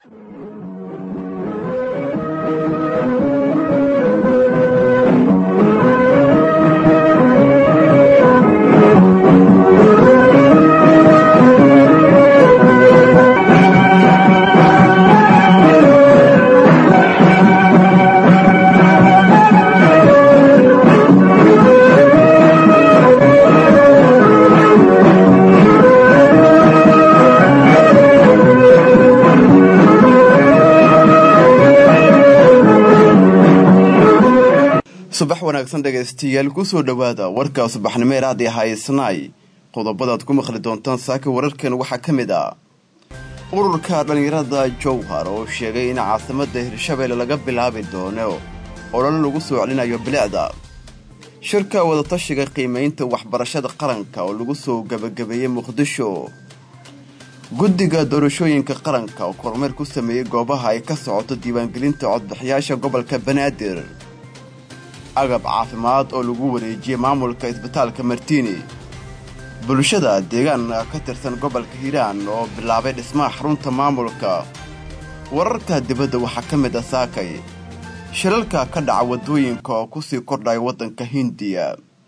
subax wanaagsan dhegaystayaal kusoo dhowaada warka subaxnimo ee raadi haysnaay qodobadaad ku maqli doontaan saaka wararkan waxaa ka mid ah ururka dhallinyarada jowhar oo sheegay in caasimadda hirshabeelle laga bilaabi doono olole lagu soo celinayo bilicda shirka wadatashiga qiimaynta waxbarashada qaranka oo lagu soo gebagabeeyey muqdisho guddiga doorashooyinka qaranka oo kormeer ku sameeyey goobaha ay ka socoto diiwaangelinta codbixiyaasha gobolka banaadir agab caafimaad oo lagu wareejiyey maamulka isbitaalka martiini bulshada deegaanka ka tirsan gobolka hiiraan oo bilaabay dhismaha xarunta maamulka wararka dibadda waxaa ka mid ah saakay shilalka ka dhaca waddooyinka oo kusii kordhaya waddanka hindiya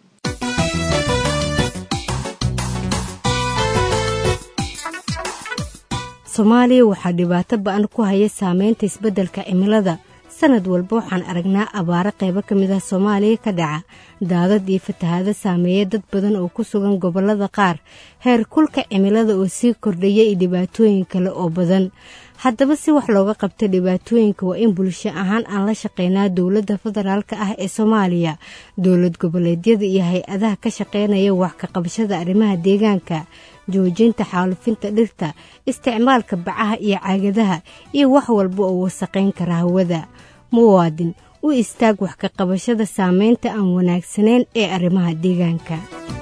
soomaaliya waxaa dhibaato ba-an ku haya saameynta isbeddelka cimilada sanad walba waxaan aragnaa abaaro qaybo ka mid ah soomaaliya ka dhaca daadad iyo fatahaado saameeya dad badan oo ku sugan gobollada qaar heer kulka cimilada oo sii kordhaya iyo dhibaatooyin kale oo badan haddaba si wax looga qabta dhibaatooyinka waa in bulsho ahaan aan la shaqeynaa dowladda federaalka ah ee soomaaliya dowlad goboleedyada iyo hay-adaha ka shaqeynaya wax ka qabashada arrimaha deegaanka joojinta xaalufinta dhirta isticmaalka bacaha iyo caagadaha iyo wax walba oo wasaqayn kara hawada muwaadin u istaag wax ka qabashada saameynta aan wanaagsanayn ee arrimaha deegaanka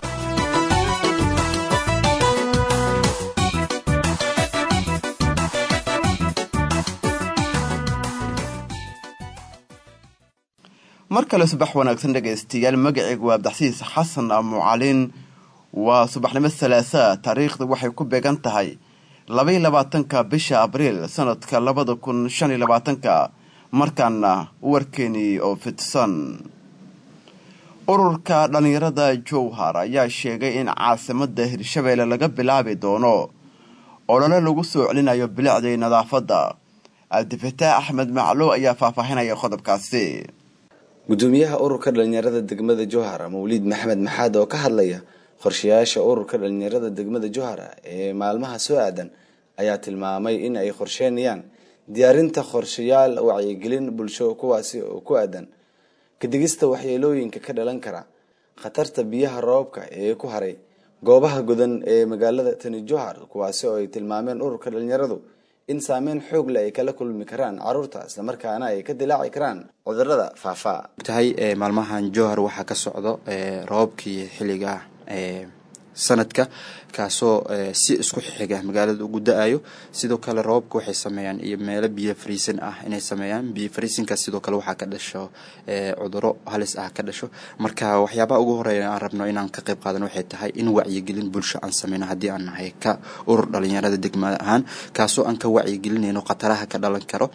mar kale subax wanaagsan dhegaystayaal magaceygu waa abdaxsiis xasan amucalin waa subaxnimo salaasaa taariikhda waxay ku beegan tahay labaiyo labaatanka bisha abriil sanadka labada kun shan iyo labaatanka markaana warkeenii oo fidsan ururka dhallinyarada jowhar ayaa sheegay in caasimadda hirshabeelle laga bilaabi doono olole lagu soo celinayo bilicdii nadaafadda cabdifataax axmed maclow ayaa faahfaahinaya qodobkaasi gudoomiyaha ururka dhalinyarada degmada jowhar mawliid maxamed maxaad oo ka hadlaya qorshayaasha ururka dhalinyarada degmada jowhara ee maalmaha soo aadan ayaa tilmaamay in ay qorsheynayaan diyaarinta qorshayaal wacyigelin bulsho kuwaasi oo ku aadan kadigista waxyeelooyinka ka dhalan kara khatarta biyaha roobka ee ku haray goobaha godan ee magaalada tani jowhar kuwaasi oo ay tilmaameen ururka dhalinyaradu in saameyn xoog leh ay kala kulmi karaan caruurta islamarkaana ay ka dilaaci karaan cudurada faafaa tahay maalmahan jowhar waxaa ka socdo roobabkii xilliga sanadka kaasoo si isku xiga magaalada ugu da-ayo sidoo kale roobabka waxay sameeyaan iyo meelo biyo fariisin ah inay sameeyaan biyo fariisinkaas sidoo kale waxaa ka dhasho cuduro halis ah ka dhasho marka waxyaabaha ugu horeeya aan rabno inaan ka qayb qaadan waxay tahay in wacyigelin bulsho aan sameyno haddii aan nahay ka urur dhalinyarada degmada ahaan kaasoo aan ka wacyigelinayno khataraha ka dhalan karo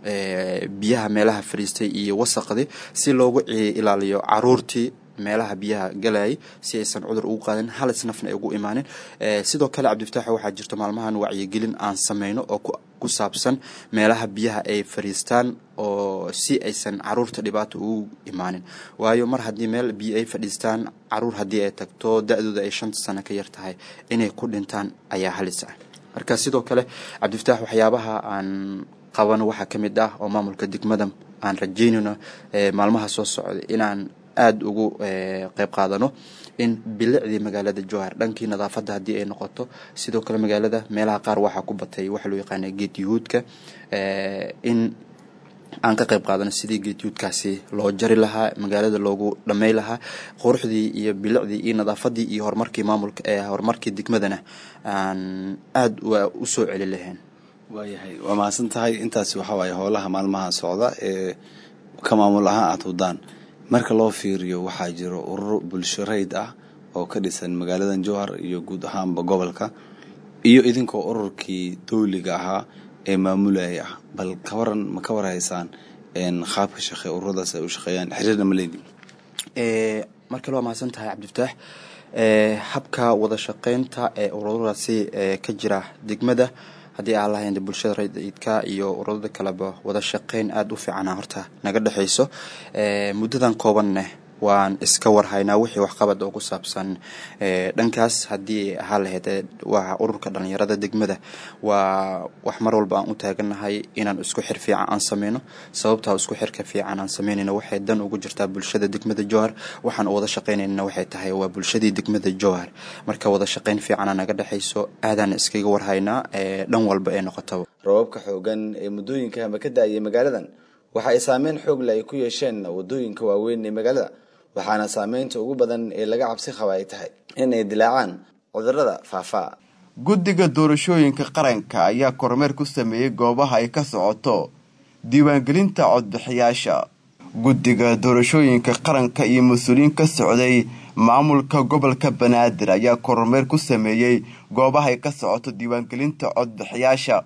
biyaha meelaha fariistay iyo wasaqdii si loogu ilaaliyo caruurtii meelaha biyaha galayay si aysan cudur ugu qaadin halis nafna ay ugu imaanin sidoo kale cabdifataax waxaa jirto maalmahan wacyigelin aan sameyno oo ku saabsan meelaha biyaha ay fadhiistaan oo si aysan caruurta dhibaato ugu imaanin waayo mar haddii meel biyo ay fadhiistaan caruur haddii ay tagto da-dooda ay shanta sano ka yar tahay inay ku dhintaan ayaa halis ah marka sidoo kale cabdifataax waxyaabaha aan qabano waxaa ka mid ah oo maamulka degmada aan rajeynayno maalmaha soo socda inaan aada ugu qeyb qaadano in bilicdii magaalada jowhar dhankii nadaafadda haddii ay noqoto sidoo kale magaalada meelaha qaar waxaa ku batay waxa loo yaqaana geed yuhuudka in aan ka qeyb qaadano sidii geed yuhuudkaasi loo jari lahaa magaalada loogu dhamey lahaa quruxdii iyo bilicdii iyo nadaafadii iyo horumarkii maamulka horumarkii degmadana aan aada usoo celi lahayn waayahay waa mahadsan tahay intaasi waxaa waaye howlaha maalmaha socda ee ka maamul ahaan aada wadaan marka loo fiiriyo waxaa jiro ururo bulsho rayd ah oo ka dhisan magaaladan jowhar iyo guud ahaanba gobolka iyo idinkoo ururkii dowliga ahaa ee maamulaya bal ka waran ma ka warhaysaan qaabka shaqe ururadaas ay u shaqeeyaan xiriirna ma leedin mar kale waa mahadsan tahay cabdifataax habka wada shaqeynta ee ururadaasi ka jira degmada haddii aan lahayn bulshada rayidka iyo ururada kaleba wada shaqeyn aada u fiicana horta naga dhexeyso muddadan koobanne waan iska warhaynaa wixii waxqabad oo ku saabsan dhankaas haddii ahaa lahayd waa ururka dhalinyarada degmada waa wax mar walba aan u taaganahay inaan isku xir fiican aan sameyno sababtaa isku xirka fiican aan sameynayna waxay dan ugu jirtaa bulshada degmada jowhar waxaan wada shaqeynayna waxay tahay waa bulshadii degmada jowhar marka wada shaqeyn fiicana naga dhexeyso aadaan iskaga warhaynaa dhan walba ee noqotaba rababka xoogan ee muddooyinka ama ka da-ayay magaaladan waxa ay saameyn xoogle ay ku yeesheen wadooyinka waaweyn ee magaalada waxaana saameynta ugu badan ee laga cabsi qaba ay tahay in ay dilaacaan cudurada faafaa guddiga doorashooyinka qaranka ayaa kormeer ku sameeyey goobaha ay ka socoto diiwaangelinta codbixiyaasha guddiga doorashooyinka qaranka iyo mas-uuliyiin ka socday maamulka gobolka banaadir ayaa kormeer ku sameeyey goobaha ay ka socoto diiwaangelinta codbixiyaasha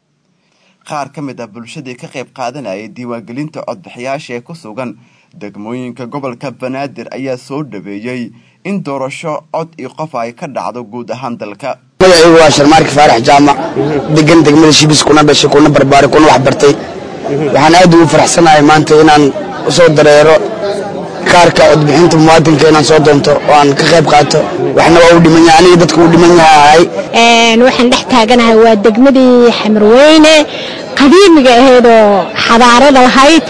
qaar ka mid ah bulshadii ka qayb qaadanayay diiwaangelinta codbixiyaasha ee ku sugan degmooyinka gobolka banaadir ayaa soo dhaweeyey in doorasho cod iyo qof ay ka dhacdo guud ahaan dalka magacaygu waa sharmaarki faarax jaamac degan degmada shibis kuna dhashay kuna barbaaray kuna wax bartay waxaan aad ugu faraxsanahay maanta inaan usoo dareero kaarka codbixinta muwaadinka inaan soo doonto oo aan ka qayb qaato waxna waa u dhiman yahay aniga dadka u dhiman yaha ahay waxaan dhex taaganahay waa degmadii xamarweyne qadiimiga ahayd oo xadaarada lahayd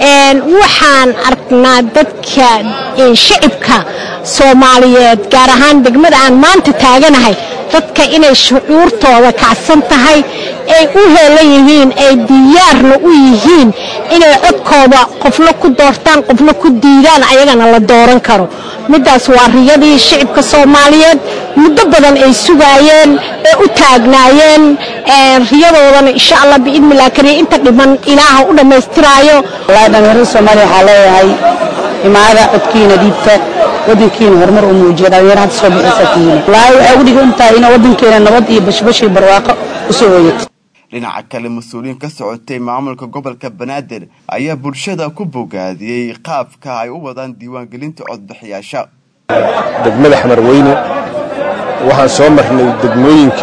waxaan aragnaa dadka shicibka soomaaliyeed gaar ahaan degmada aan maanta taaganahay dadka inay shucuurtooda kacsan tahay ay u heelan yihiin ay diyaarna u yihiin inay codkooda qofna ku doortaan qofna ku diidaan ayagana la dooran karo middaas waa riyadii shicibka soomaaliyeed muddo badan ay sugaayeen ee u taagnaayeen riyadoodana insha allah biidnillah kariya inta dhiman ilaaha u dhammaystiraayo wallaahi dhallinyarada soomaaliya waxaa leeyahay imaada codkiina dhiibta wadankiina horumar u muujiya dhallinyaro hadda soo bixisa tihiin wallaahi waxay ugu dhigan tahay in wadankeena nabad iyo bashbashii barwaaqo usoo hoyato dhinaca kale mas-uuliyiin ka socotay maamulka gobolka banaadir ayaa bulshada ku bogaadiyey qaabka ay u wadaan diiwaangelinta codbixiyaasha degmada xamarweyne waxaan soo marnay degmooyinka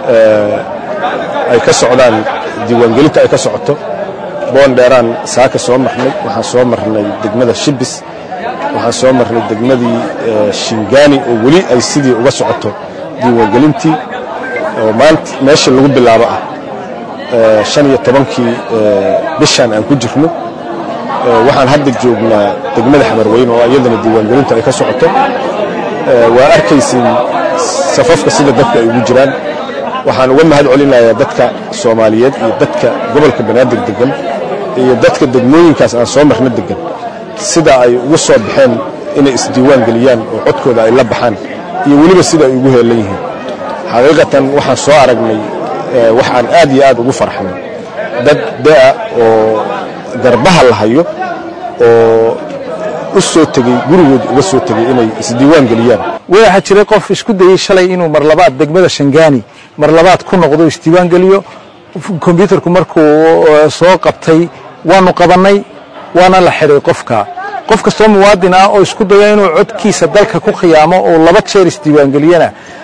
ay ka socdaan diiwaangelinta ay ka socoto boondheeraan saaka soo marnay waxaan soo marnay degmada shibis waxaan soo marnay degmadii shingaani oo weli ay sidii uga socoto diiwaangelintii oo maanta meesha lagu bilaabo ah shan iyo tobankii bishaan aan ku jirno waxaan hadda joognaa degmada xamarweyne oo iyadana diiwaangelinta ay ka socoto waa arkaysin safafka sida dadka ay ugu jiraan waxaan uga mahad celinayaa dadka soomaaliyeed iyo dadka gobolka banaadir degan iyo dadka degmooyinkaas aan soo marno degan sida ay ugu soo baxeen inay isdiiwaan geliyaan oo codkooda ay la baxaan iyo weliba sida ay ugu heelan yihiin xaqiiqatan waxaan soo aragnay wax aan aad iyo aad ugu farxnay dad da'a oo garbaha la hayo oo u soo tegey gurigood uga soo tegey inay isdiiwaan geliyaan waxaa jiray qof isku dayey shalay inuu mar labaad degmada shangaani mar labaad ku noqdo isdiiwaan geliyo kombyuutarku markuu soo qabtay waanu qabannay waana la xidhay qofka qof kastoo muwaadin ah oo isku daya inuu codkiisa dalka ku khiyaamo oo laba jeer isdiiwaangeliyana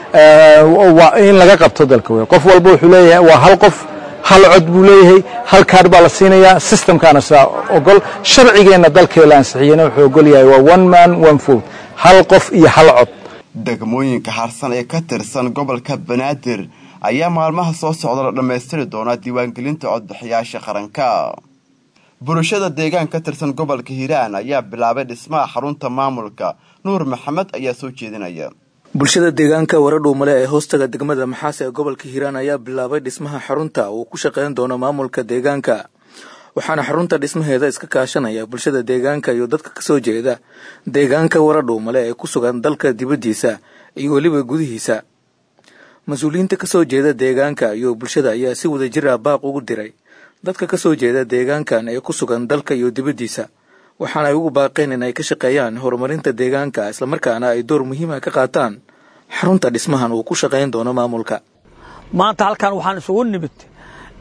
waa in laga qabto dalka wey qof walba wuxuu leeyahay waa hal qof hal cod buu leeyahay hal kaadh baa la siinayaa systemkaana saa ogol sharcigeenna dalkee la ansixiyena wuxuu ogol yahay waa one man one vote hal qof iyo hal cod degmooyinka harsan ee ka tirsan gobolka banaadir ayaa maalmaha soo socda la dhammaystiri doonaa diiwaangelinta codbixiyaasha qaranka bulshada deegaan ka tirsan gobolka hiiraan ayaa bilaabay dhismaha xarunta maamulka nuur maxamed ayaa soo jeedinaya bulshada deegaanka waradhuumale ee hoostaga degmada maxaas ee gobolka hiiraan ayaa bilaabay dhismaha xarunta uu ku shaqeyn doono maamulka deegaanka waxaana xarunta dhismaheeda iska kaashanaya bulshada deegaanka iyo dadka kasoo jeeda deegaanka waradhuumale ee ku sugan dalka dibaddiisa iyo weliba gudihiisa mas-uuliyiinta kasoo jeeda deegaanka iyo bulshada ayaa si wada jir ah baaq ugu diray dadka kasoo jeeda deegaankan ee ku sugan dalka iyo dibaddiisa waxaana ay ugu baaqeen in ay ka shaqeeyaan horumarinta deegaanka islamarkaana ay door muhiima ka qaataan xarunta dhismahan uu ku shaqayn doono maamulka maanta halkan waxaan isugu nimid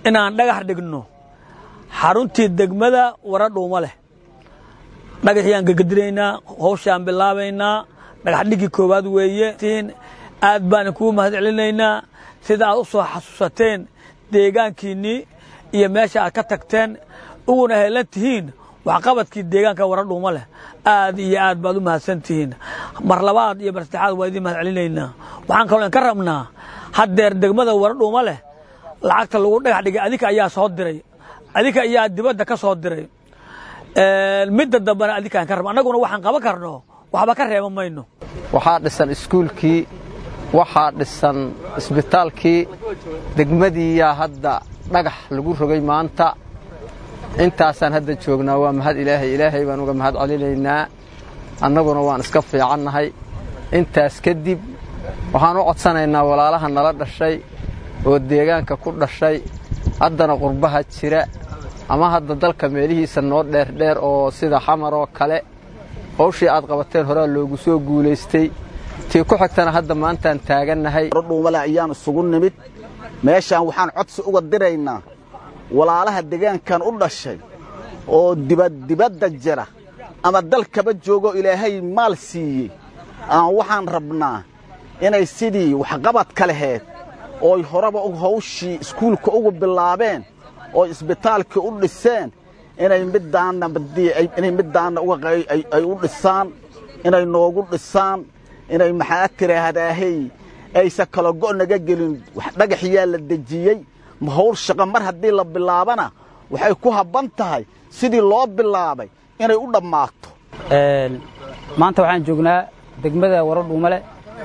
inaan dhagax dhigno xaruntii degmada wara dhuuma leh dhagaxiyaan gegedinaynaa howshaan bilaabaynaa dhagax dhigii koowaad weeye aad baan kugu mahad celinaynaa sida aad u soo xasuusateen deegaankiinnii iyo meesha aad ka tagteen uguna heelan tihiin waxqabadkii deegaanka wara dhuuma leh aad iyo aad baad u mahadsan tihiin mar labaad iyo mar saddexaad waa idiin mahad celinaynaa waxaan kaloo ka rabnaa haddeer degmada wara dhuuma leh lacagta lagu dhagax dhigay adinka ayaa soo diray adinka ayaa dibadda ka soo diray midda dambena adinkaan ka rabna annaguna waxaan qaban karno waxba ka reeba mayno waxaa dhisan iskuulkii waxaa dhisan isbitaalkii degmadiiyaa hadda dhagax lagu rogay maanta intaasaan hadda joognaa waa mahad ilaahay ilaahay baan uga mahad celinaynaa annaguna waan iska fiicannahay intaas kadib waxaan u codsanaynaa walaalaha nala dhashay oo deegaanka ku dhashay haddana qurbaha jira ama hadda dalka meelihiisa noo dheerdheer oo sida xamar oo kale howshii aad qabateen horaa loogu soo guulaystay tii ku xigtana hadda maantaan taagannahay dhuumale ayaan isugu nimid meeshaan waxaan codsi uga diraynaa walaalaha deegaankan u dhashay oo dibaddibadda jira ama dalkaba joogo ilaahay maal siiyey aan waxaan rabnaa inay sidii waxqabadka laheed ooy horeba hawshii iskuulka ugu bilaabeen oo isbitaalkii u dhiseen inay middaanna inay middaanna ay u dhisaan inay noogu dhisaan inay maxaa tiraahdaahey aysan kala go' naga gelin dhagaxyaa la dejiyey hawl shaqo mar haddii la bilaabana waxay ku habban tahay sidii loo bilaabay inay u dhammaato maanta waxaan joognaa degmada waradhuumale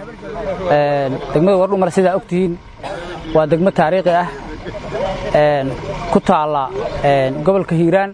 degmada waradhuumale sidaa og tihiin waa degmo taariikhi ah ku taalla gobolka hiiraan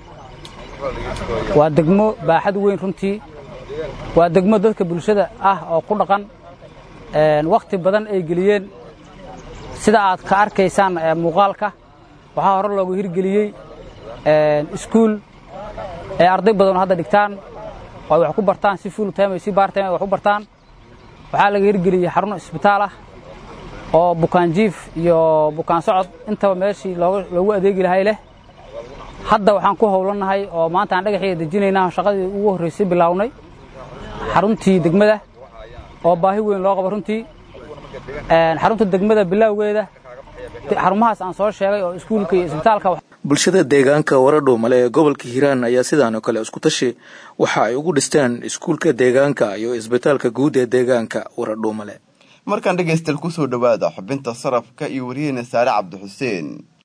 waa degmo baaxad weyn runtii waa degmo dadka bulshada ah oo ku dhaqan wakhti badan ay geliyeen sida aad ka arkaysaan muuqaalka waxaa hore loogu hirgeliyey iskuul ee arday badan oo hadda dhigtaan oo ay wax ku bartaan si full time si part time ay wax u bartaan waxaa laga hirgeliyey xarun isbitaal ah oo bukaan jiif iyo bukaan socod intaba meeshii loogu adeegi lahay leh hadda waxaan ku howlannahay oo maanta aan dhagaxiga dejinaynaa shaqadii ugu horraysay bilaawnay xaruntii degmada oo baahi weyn loo qabo runtii xarunta degmada bilowgeeda xarumahaas aan soo sheegay oo iskuulka iyo isbitaalka bulshada deegaanka waradhuumale ee gobolka hiiraan ayaa sidaan oo kale isku tashi waxa ay ugu dhisteen iskuulka deegaanka iyo isbitaalka guud ee deegaanka waradhuumale markaan dhegaystayaal kusoo dhowaada xubinta sarafka iyo wariyeyna saare cabdixuseen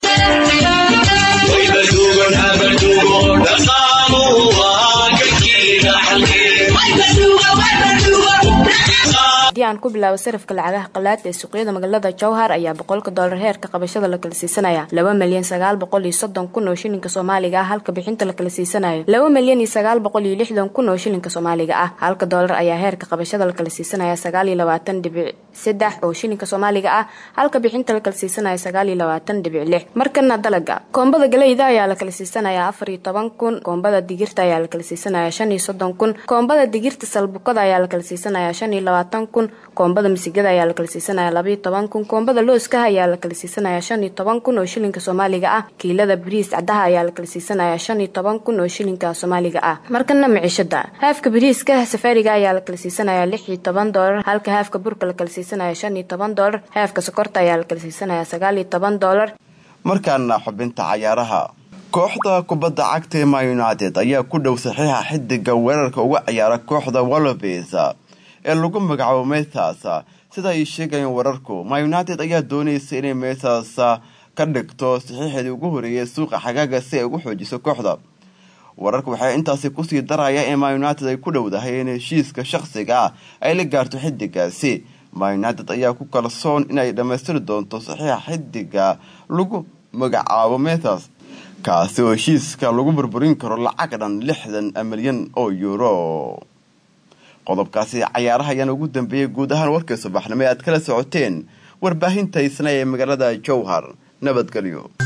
haddii aan ku bilaabo sarafka lacagaha qalaad ee suuqyada magaalada jowhar ayaa boqolka doolar heerka qabashada la kala siisanaya laba milyan sagaal boqol iyo soddon kun oo shilinka soomaaliga ah halka bixinta la kala siisanayo laba milyan iyo sagaal boqol iyo lixdan kun oo shilinka soomaaliga ah halka doolar ayaa heerka qabashada la kala siisanaya sagaal iyo labaatan dhibic saddex oo shilinka soomaaliga ah halka bixinta la kala siisanaya sagaal iyo labaatan dhibic lix markana dalaga koombada galeyda ayaa la kala siisanaya afar iyo toban kun koombada digirta ayaa la kala siisanaya shan iyo soddon kun koombada digirta salbukada ayaa la kala siisanaya shan iyo labaatan kun koombada misigada ayaa la kala siisanaya labaiyo toban kun koombada looskaha ayaa la kala siisanaya shan iyo toban kun oo shilinka soomaaliga ah kiilada bariis cadaha ayaa la kala siisanaya shan iyo toban kun oo shilinka soomaaliga ah markana miciishada haafka bariiska safaariga ayaa la kala siisanaya lix iyo toban doolar halka haafka burka la kala siisanaya shan iyo toban doolar haafka sokorta ayaa la kala siisanaya sagaal iyo toban doolar markaana xubinta cayaaraha kooxda kubadda cagta ee man united ayaa ku dhow saxiixa xidiga weerarka uga ciyaara kooxda wolves ee lagu magacaabo meesas sida ay sheegayeen wararku man united ayaa doonaysa inay meesas ka dhigto saxiixeedii ugu horeeyay suuqa xagaaga si ay ugu xoojiso kooxda wararka waxay intaasi kusii daraya in man united ay ku dhowdahay in heshiiska shaqsiga ah ay la gaarto xidigaasi man united ayaa ku kalsoon inay dhammaystiri doonto saxiixa xidiga lagu magacaabo meesas kaasi oo heshiiska lagu burburin karo lacag dhan lixdan milyan oo euro qodobkaasi cayaaraha ayaana ugu dambeeyey guud ahaan warkii subaxnimo ee aad kala socoteen warbaahinta isna ee magaalada jowhar nabadgelyo